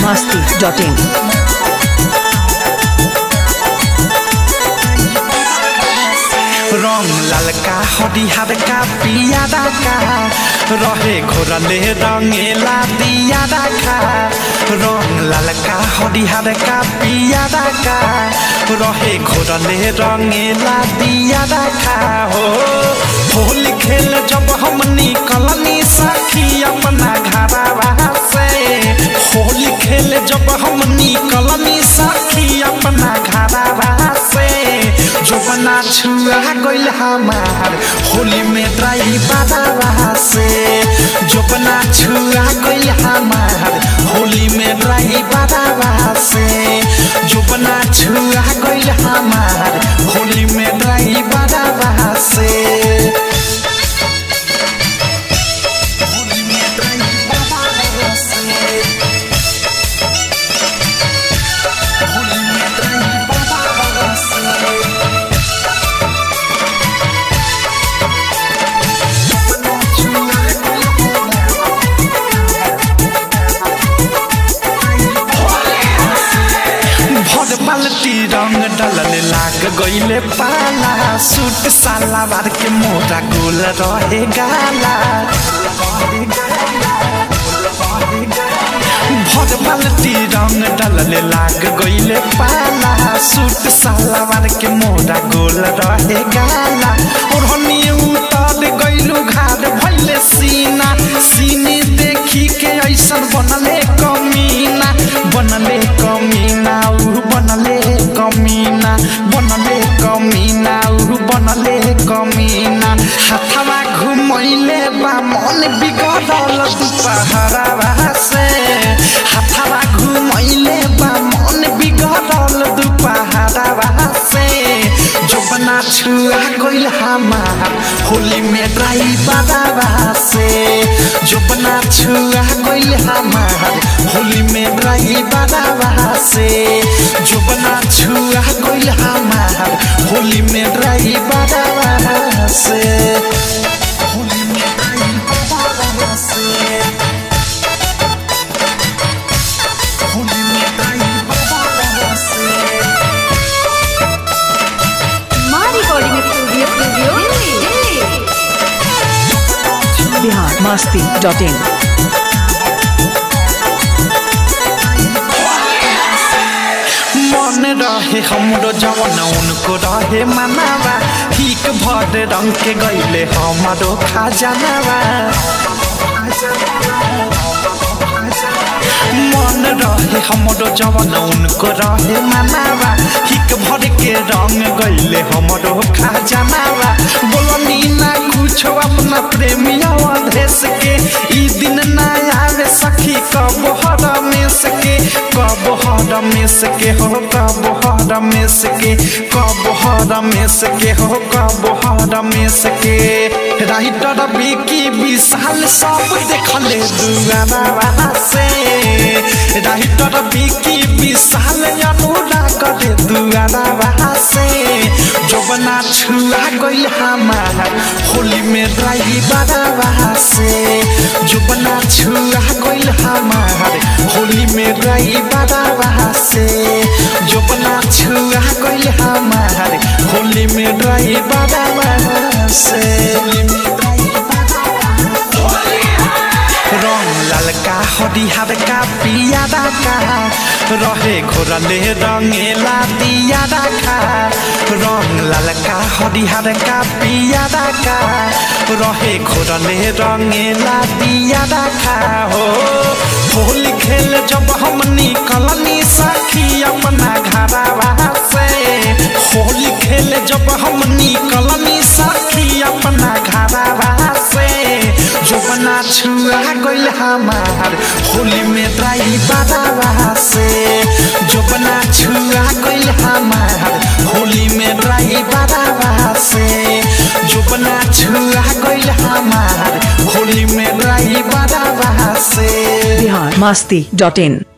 masti.in. रंग ललका हरिहर का पियारा का रहे घोरले रंगेला दियारा का रंग ललका हरिहर का पियारा का रहे घोरले रंगेला दियारा का हो होली खेल जब हम निकलनी सखी अपना घरवा से होली खेल जब हम निकलनी सखी अपना घरवा से जोबना छुआ गइल हमार होली में ड्राइवरवा से जोबना छुआ गइल हमार होली में ड्राइवरवा से जोबना छुआ गइल हमार होली में ड्राइवरवा से होली में ड्राइवरवा से होली में ड्राइवरवा से भर बाल्टी रंग डलल लाग गइले पाला सूट सालावार के मोरा गोल रहे गाला भर बाल्टी रंग डलल लाग गइले पाला सूट सालावार के मोरा गोल रहे गाला और हनी उतर गइलु घाट भइले सीना सीने देखी के ऐसन बनले कमीना बनले कमीना उ बनले कमीना बनले कमीना उ बनले कमीना हाथवा घुमैले बा मन बिगड़ल दुपहरवा से हाथवा घुमैले बा मन बिगड़ल दुपहरवा से जोबना छुआ गइल हमार होली में ड्राइवरवा से जोबना छुआ गइल हमार होली में ड्राइवरवा से जोबना छुआ गइल हमार होली में ड्राइवरवा से होली में ड्राइवरवा से होली में ड्राइवरवा से माँ recording studio studio Delhi Bihar masti.in. मन रहे हमरो जवन उनको रहे मनावा ठीक भर रंग के गईले हमारो खजानावा मन रहे हमरो जवन उनको रहे मनावा ठीक भर के रंग गईले हमरो खजानावा बोलनी ना कुछ अपना प्रेमिया देश के ई दिन ना आवे सखी कब हर में सके कब हर में सके हो कब हर में सके कब हर में सके हो कब हर में सके राइटर बिकी विशाल सब देखले दुआरा से राइटर बिकी विशाल अनुराग रे दुआरा से जोबना छुआ गइल हमार होली में ड्राइवरवा से जोबना छुआ गइल हमार होली में ड्राइवरवा से जोबना छुआ गइल हमार होली में ड्राइवरवा से होली में रंग ललका हरिहर का पियारा का रहे घोरले रंगेला दियारा का रंग ललका हरिहर का पियारा का रहे घोरले रंगेला दियारा का हो होली खेल जब हम निकलनी सखी अपना घरवा से होली खेल जब हम निकलनी सखी अपना घरवा से जोबना छुआ गइल हमार होली में ड्राइवरवा से जोबना छुआ गइल हमार होली में ड्राइवरवा से जोबना छुआ गइल हमार होली में ड्राइवरवा से Bihar masti.in.